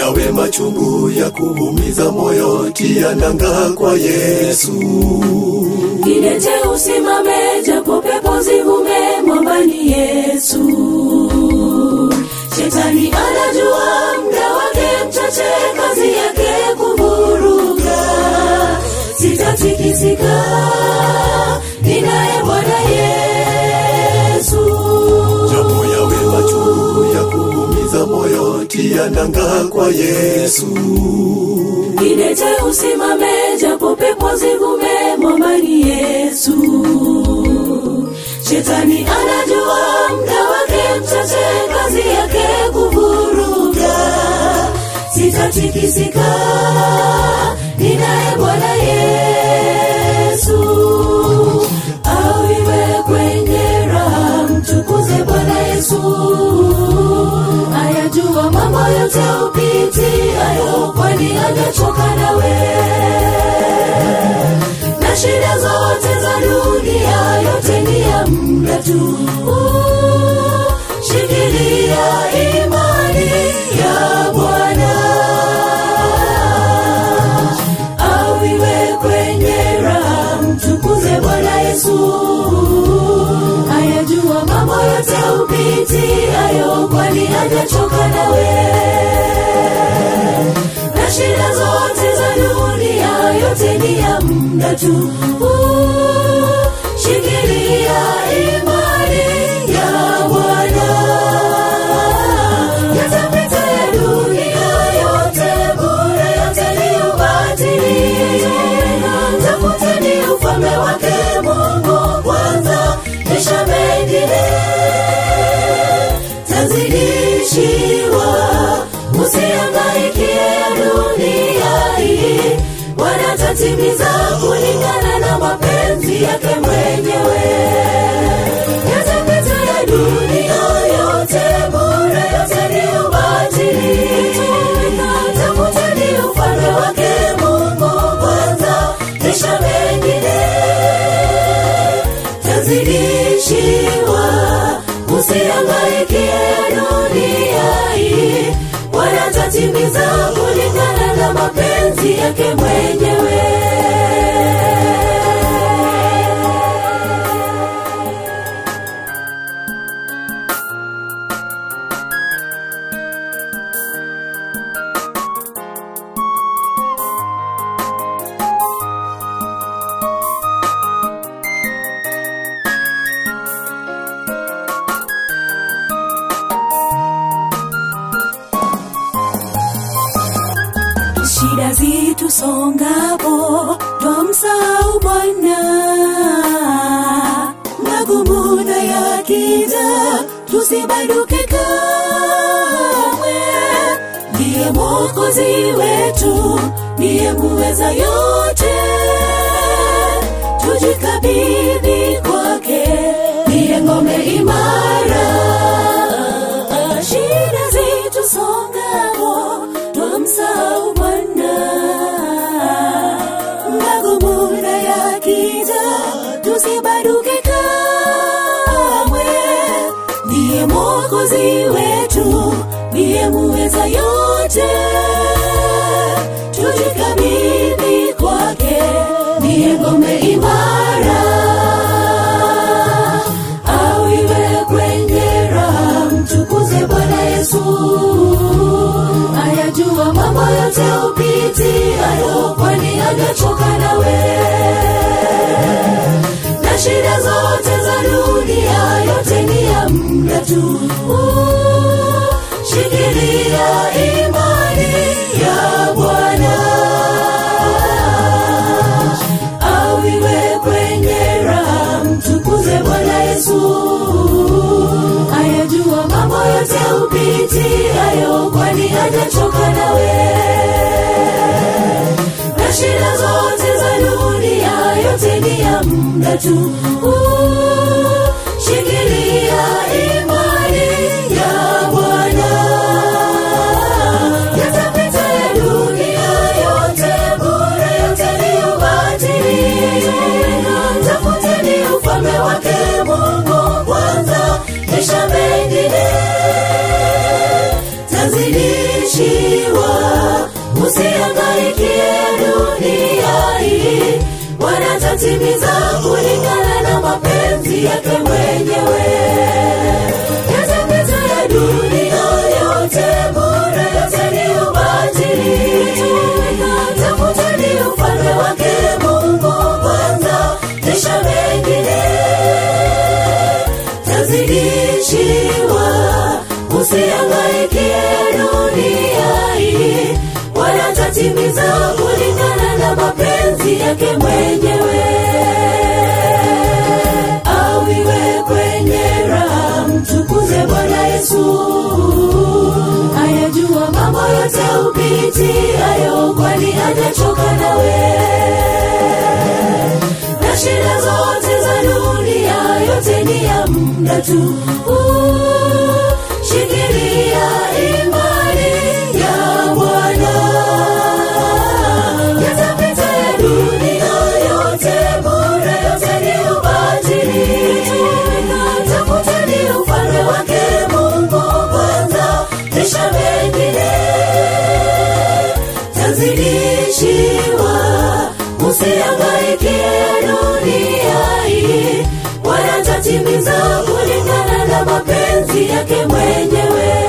yawe machungu ya kuumiza moyo, tia nanga kwa Yesu. Kidete usimame, japo pepo zivume, mwambani Yesu. Shetani anajua muda wake mchache, kazi yake kuvuruga. Sitatikisika, ninaye Bwana Yesu. Japo yawe machungu ya kuumiza moyo, tia nanga kwa Yesu. Kidete usimame, japo pepo zivume, mwambani Yesu. Shetani anajua muda wake mchache, kazi yake kuvuruga. Sitatikisika, ninaye Bwana Yesu. Awiwe kwenye raha, mtukuze Bwana Yesu. Ayajua mambo yote upitiayo, kwani hajachoka nawe na shida zote za dunia yote ni ya muda tu. Shikilia imani ya Bwana, awiwe kwenye raha, mtukuze Bwana Yesu. Ayajua mambo yote upitiayo, kwani hajachoka nawe na shida zote za dunia yote ni ya muda tu. Shikilia imani ya Bwana. Yatapita ya dunia yote, bure yote ni ubatili. Tafuteni ufalme wake Mungu kwanza, kisha mengine tazidishiwa. Usihangaikie ya dunia hii, Bwana atatimiza kulingana na mapenzi yake mwenyewe. Yatapita ya dunia yote, bure yote ni ubatili. Tafuteni ufalme wake Mungu kwanza, kisha mengine tazidishiwa. Usihangaikie ya dunia hii, Bwana atatimiza kulingana na mapenzi yake mwenyewe. shida zitusongapo twamsahau Bwana, magumu na yakija tusibanduke kamwe. Ndiye Mwokozi wetu, ndiye muweza yote, tujikabidhi kwake, ndiye ngome imara. Shida zitusongapo twamsahau Bwana, magumu na yakija tusibanduke kamwe. Ndiye Mwokozi wetu, ndiye muweza yote, tujikabidhi kwake, ndiye ngome imara. Awiwe kwenye raha, mtukuze Bwana Yesu. Ayajua mambo yote upitiayo, kwani hajachoka nawe na shida zote za dunia yote ni ya muda tu. Shikilia imani ya Bwana, awiwe kwenye raha, mtukuze Bwana Yesu. Ayajua mambo yote upitiayo, kwani hajachoka nawe na shida zote za dunia yote ni ya muda tu. Shikilia imani ya Bwana, yatapita ya dunia yote, bure yote ni ubatili. Tafuteni ufalme wake Mungu kwanza, kisha mengine tazidishiwa. wanatimiza kulingana na mapenzi yake mwenyewe yatapita ya dunia yote bure yote ni ubatili tafuteni ufalme wake mungu kwanza kisha mengine tazidishiwa usiangaikie dunia hii wala tatimiza kulingana na mapenzi yake mwenyewe awiwe kwenye raha mtukuze bwana yesu ayajua mambo yote upitiayo kwani hajachoka nawe na shida zote za dunia yote ni ya muda tu Uh, shikilia imani ya bwana yatapita ya dunia yote bure yote ni ubatili tafuteni ufalme wake mungu kwanza kisha mengine tazidishiwa usiangaikie dunia hii wala tatimiza kulingana na mapenzi yake mwenyewe